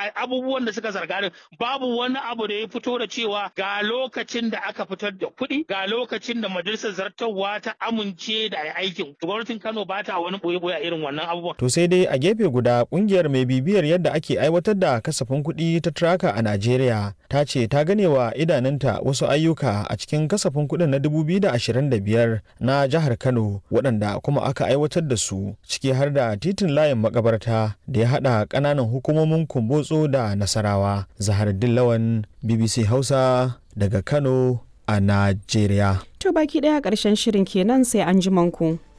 abubuwan da suka zarga babu wani abu da ya fito da cewa ga lokacin da aka fitar da kuɗi ga lokacin da majalisar zartarwa ta amince da aikin gwamnatin Kano ba ta wani boye-boye irin wannan abubuwan. To sai dai a gefe guda kungiyar mai bibiyar yadda ake aiwatar da kasafin kuɗi ta Traka a Najeriya ta ce ta gane wa idanunta wasu ayyuka a cikin kasafin kuɗin na 2025 na jihar Kano waɗanda kuma aka aiwatar da su ciki har da titin layin makabarta da ya haɗa ƙananan hukumomin Kumbotso da Nasarawa. Zaharuddin Lawan BBC Hausa daga Kano a Najeriya. To baki ɗaya ƙarshen shirin kenan sai an ji ku.